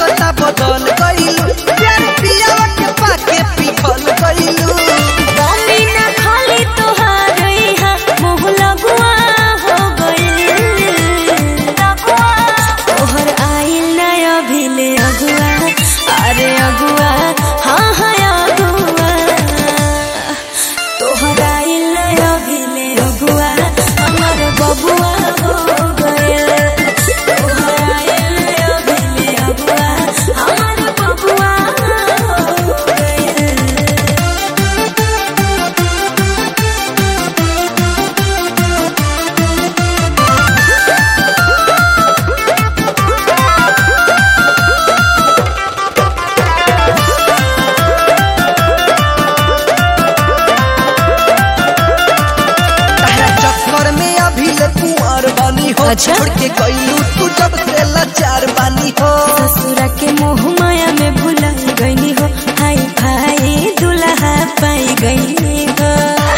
लागता बदल गइलू प्यार पियावा के पाके पिघल गइलू मम्मी ना खाली तोहार इहा मुँह लगुआ हो गइल तोहर आइल ना अभिले अगुआ अरे अगुआ हाँ हाँ अगुआ तोहर आइल ना अभिले अगुआ हमर बबुआ हो गइल तोहर आइल ना अभिले अगुआ हमर बबुआ हो गइल तारा चक्कर में अभी ले कुंवर बानी हो अच्छा? छोड़ के गइलू तू जब से लाचार बानी हो ससुरा के मोह माया में भुला गईनी हो हाय भाई दुल्हा पाई गईनी हो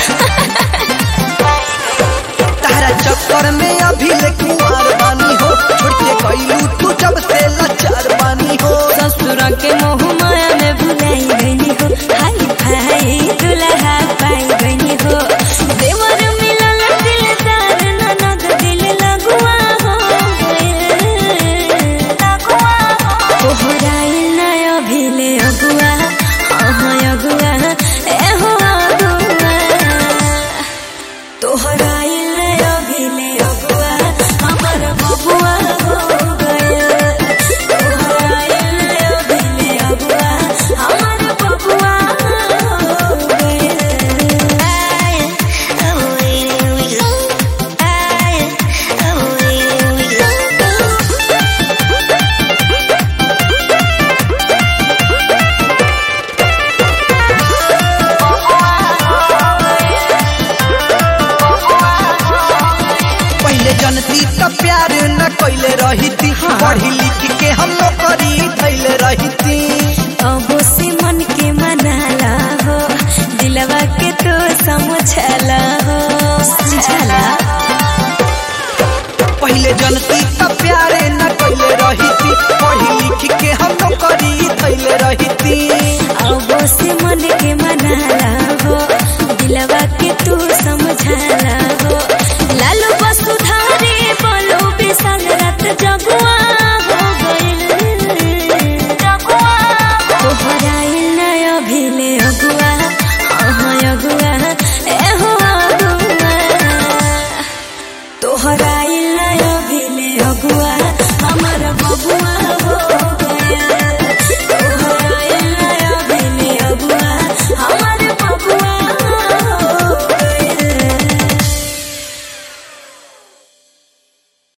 तारा चक्कर में अभी ले कुंवर बानी हो छोड़ के गइलू तू जब से लाचार बानी हो ससुरा के मोह